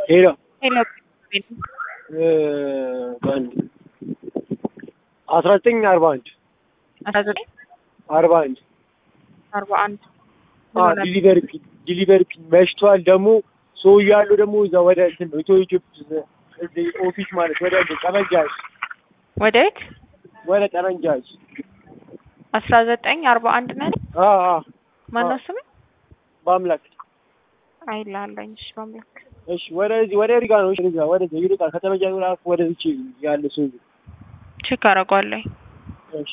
ሄሎ ሄሎ በአንድ አስራ ዘጠኝ አርባ አንድ አስራ ዘጠኝ አርባ አንድ አርባ አንድ ዲሊቨሪ ፒን ዲሊቨሪ ፒን መሽቷል። ደግሞ ሰው እያሉ ደግሞ እዛ ወደ እንትን ነው ኢትዮ ኢትዮጵያ እዚህ ኦፊስ ማለት ወደ ጠመንጃጅ ወደ የት ወደ ጠመንጃጅ አስራ ዘጠኝ አርባ አንድ ነን አ አ ማነው ስም በአምላክ አይላለኝ እሺ በአምላክ እሺ ወደዚህ ወደ ሪጋ ነው እሺ ሪጋ ወደዚህ ይሩጣል ከተመጃጅ ወደ አፍ ወደዚህ ያለ ሰው ቼክ አደርገዋለሁ እሺ